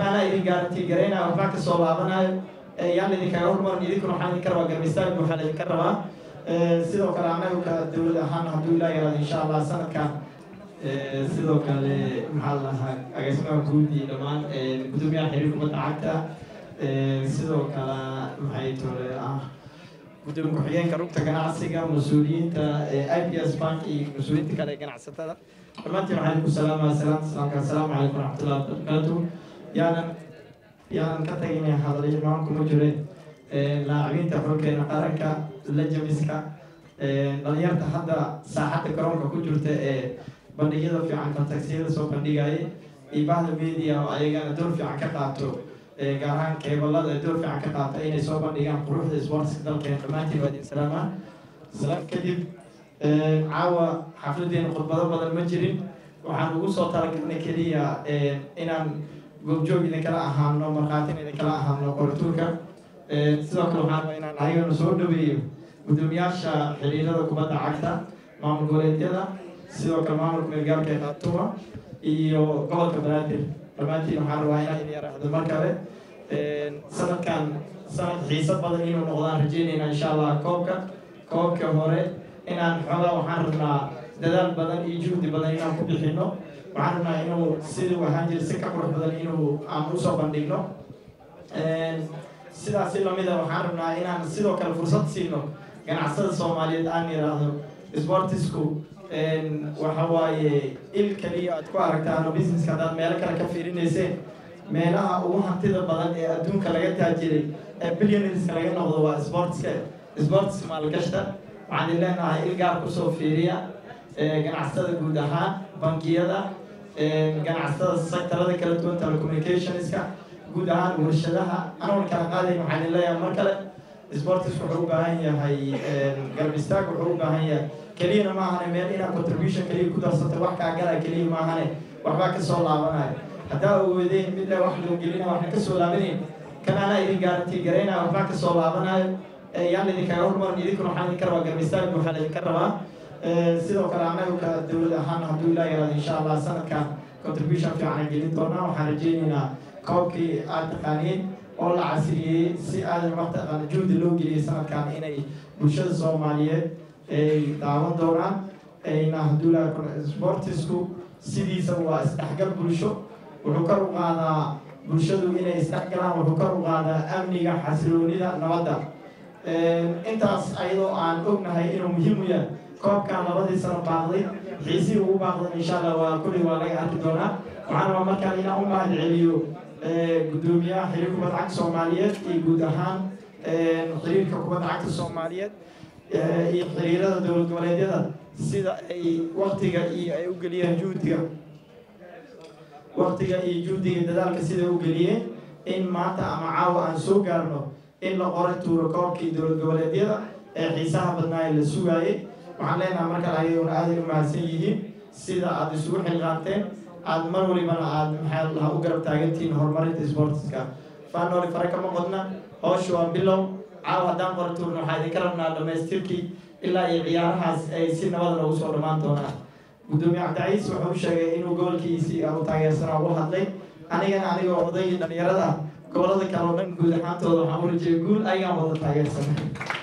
anaa idin gaarantii garaynaya waxbaa kasoo laabanayo yaan idinkaga hormarin idinkuna waxaan idinka rabaa garbistaag waxaa idinka rabaa sidoo kale anagu ka dowlad ahaan hadduu ilaa yaraado insha allah sanadkan sidoo kale maxaa la dhahaa agaasimaha guud iyo dhammaan gudoomiyaha xiriir kubadda cagta sidoo kale maxay tole ah gudoomiye ku-xigeenka rugta ganacsiga mas-uuliyiinta i p s bank iyo mas-uuliyiinta kale ee ganacsatada dhammaantiin waxaan idinku salaamaya salaamta salaamka assalaamu calaykum waraxmatullahi wabarakaatu yaanan yaanan ka taginay hadalyo imaan kuma jirin laacibiinta xulkeena qaranka lajamiska dhalinyarta hadda saaxadda garoonka ku jirta ee bandhigyada fiican kontaksiyada soo bandhigaya iyo bahda media oo ayagana door fiican ka qaato gaar ahaan keebalada door fiican ka qaata inay soo bandhigaan quruxda sportska dalkeena dhammaantiin waa idin salaamaa salaam kadib caawa xafladeena khudbado badan ma jirin waxaan ugu soo talagalnay keliya inaan goobjoog idinkala ahaano markhaatin idinkala ahaano qoratuurka sidoo kale waxaan rabaa inaan ayagana soo dhaweeyo gudoomiyaasha xiriirada kubadda cagta maamul goboleedyada sidoo kale maamulka meelgaalka ee khaatuma iyo gobolka banaadir dhammaantiin waxaan rabaa inaan idin yaraahdo mar kale sanadkan sanad xiiso badan inuu noqdaan rajeynayna insha allah koobka koobka hore inaan xoogaa waxaan rabnaa dadaal badan iyo juhdi badan inaan ku bixino waxaan rabnaa inuu siduu ahaan jira si ka qurux badan inuu aan usoo bandhigno sidaasi lamida waxaan rabnaa inaan sidoo kale fursad siino ganacsada soomaaliyeed aan yidhaahdo sportisku waxa waaye il kaliya aad ku aragtaan oo businesska haddaad meelo kale ka fiirinayseen meelaha ugu hantida badan ee adduunka laga taajiray ee billionareska laga noqdo waa sportska sportska maalgashta waxaan idin leenahay il gaar kusoo fiiriya ganacsatada guud ahaan bangiyada ganacsatada sectorada kala duwan telecommunicationska guud ahaan warshadaha anoon kala qaadayn waxaan idin leeyahay mar kale sportis wuxuu u baahan yahay garab istaag wuxuu u baahan yahay keliyana ma ahane meel inaad contribution keliya ku darsata wax kaa galaa keliya ma ahane waxbaa kasoo laabanayo haddaa awoodeen midna wax loo gelina waxna kasoo laabanayn kan anaa idin gaarantii garaynaya waxbaa kasoo laabanayo yaan idinkaga hormarin idinkuna waxaan idinka rabaa garab istaag waxaan idinka rabaa sidoo kale anagu ka dowlad ahaan hadduu ilaa yaraado insha allah sanadkan contribution fiican gelin doonaa waxaan rajeynaynaa koobkii aad taqaaniin oo la casriyey si aadan mataqaana juhdi loo geliyay sanadkan inay bulshada soomaaliyeed ay daawan doonaan ayna hadduu ilaa sportisku sidiisa waa isdhexgal bulsho wuxuu kor u qaadaa bulshadu inay isdhexgalaan wuxuu kor u qaadaa amniga xasiloonida nabadda intaas ayadoo aan ognahay inuu muhiim u yahay koobkan labadii sano baaqday xiisii ugu baaqdan insha allah waa kulli waa laga arki doonaa waxaan rabaa markaan inaan u mahad celiyo gudoomiyaha xiriir kubadda cagta soomaaliyeed iyo guud ahaan xiriirka kubadda cagta soomaaliyeed iyo xiriirada dowlad goboleedyada sida ay waktiga iyo ay u geliyeen juhdiga waktiga iyo juhdiga dadaalka sida u geliyeen in maanta ama caawa aan soo gaarno in la qoray tuuro koobkii dowlad goboleedyada ee xiisaha badnaa ee la sugaayay waxaan leenahay markale ayaguna aaday u mahadsan yihiin sida aada isugu xilqaanteen aada mar walibana aada maxaa lahaa u garab taagantihiin horumarinta sportiska fanoli fare kama qodna howsha waa bilow caawa haddaan qora tuurna waxaa idinka rabnaa dhamaystirkii ilaa iyo ciyaarahaas ay si nabada noogu soo dhammaan doonaan gudoomiye cabdiciis wuxuu sheegay inuu gobolkiisii u taageersanaa u hadlay anigana anigoo odaygii dhalinyarada gobolada kale oo dhan guud ahaantooda waxaan u rajeyay guul ayagaan wada taageersanay